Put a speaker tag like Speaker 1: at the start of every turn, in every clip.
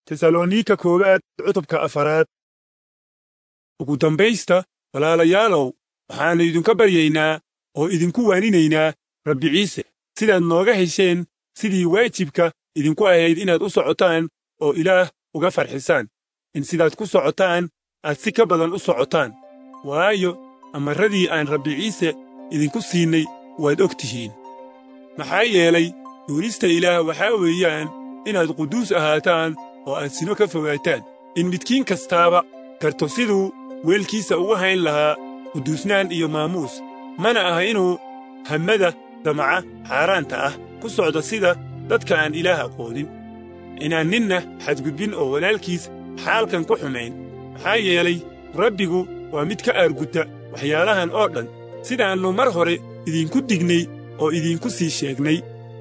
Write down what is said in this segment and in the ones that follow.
Speaker 1: tesalonika koowaad cutubka afaraad ugu dambaysta walaalayaalow waxaannu idinka baryaynaa oo idinku waaninaynaa rabbi ciise sidaad nooga hesheen sidii waajibka idinku ahayd inaad u socotaan oo ilaah uga farxisaan in sidaad ku socotaan aad si ka badan u socotaan waayo amarradii aan rabbi ciise idinku siinay waad og tihiin maxaa yeelay duulista ilaah waxaa weeyaan inaad quduus ahaataan oo aad sino ka fogaataan in midkiin kastaaba garto siduu weelkiisa ugu hayn lahaa quduusnaan iyo maamuus mana aha inuu hammada damaca xaaraanta ah ku socdo sida dadka aan ilaah aqoonin inaan ninna xadgudbin oo walaalkiis xaalkan ku xumayn maxaa yeelay rabbigu waa mid ka aargudda waxyaalahan oo dhan sidaannu mar hore idinku dignay oo idinku sii sheegnay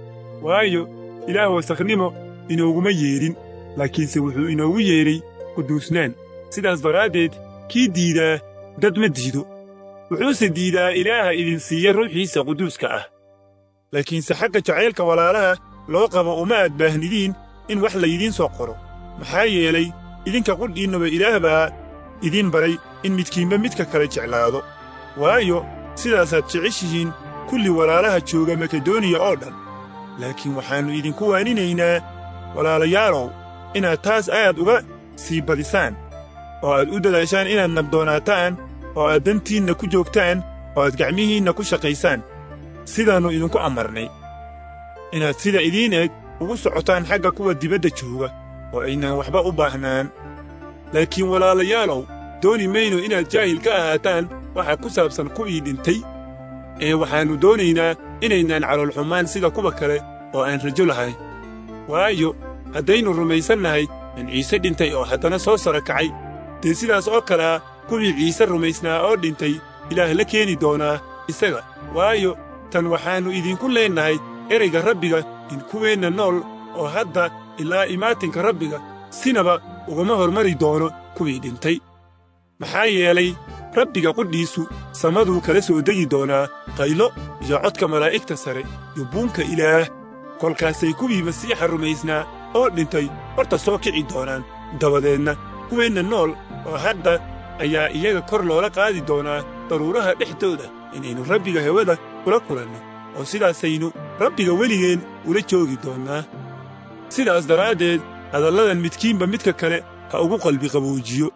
Speaker 1: waayo ilaah wasakhnimo inooguma yeedhin laakiinse wuxuu inoogu yeedhay quduusnaan sidaas daraaddeed kii diidaa dad ma diido wuxuuse diidaa ilaaha idin siiya ruuxiisa quduuska ah laakiinse xagga jacaylka walaalaha loo qabo uma aad baahnidiin in wax laydiin soo qoro maxaa yeelay idinka qudhiinnaba ilaah baa idiin baray in midkiinba midka kale jeclaado waayo sidaasaad jeceshihiin kulli walaalaha jooga makedoniya oo dhan laakiin waxaannu idinku waaninaynaa walaalayaalow inaad taas aad uga sii badisaan oo aad u dadaashaan inaad nabdoonaataan oo aad dantiinna ku joogtaan oo aad gacmihiinna ku shaqaysaan sidaannu idinku amarnay inaad sida idiin eg ugu socotaan xagga kuwa dibadda jooga oo aynan waxba u baahnaan laakiin walaalayaalow dooni mayno inaad jaahil ka ahaataan waxa ku saabsan kuwii dhintay ee waxaannu doonaynaa inaynaan caloolxumaan sida kuwa kale oo aan rajo lahayn waayo haddaynu rumaysannahay in ciise dhintay oo haddana soo sara kacay dee sidaas oo kalea kuwii ciise rumaysnaa oo dhintay ilaah la keeni doonaa isaga waayo tan waxaannu idinku leennahay erayga rabbiga in kuweenna nool oo hadda ilaa imaatinka rabbiga sinaba ugama hormari doono kuwii dhintay maxaa yeelay rabbiga qudhiisu samaduu kala soo degi doonaa qaylo iyo codka malaa'igta sare iyo buunka ilaah kolkaasay kuwii masiixa rumaysnaa oo dhintay horta soo kici doonaan dabadeedna kuweenna nool oo hadda ayaa iyaga kor loola qaadi doonaa daruuraha dhexdooda inaynu rabbiga hawada kula kulanno oo sidaasaynu rabbiga weligeen ula joogi doonnaa sidaas daraaddeed hadalladan midkiinba midka kale ha ugu qalbi qaboojiyo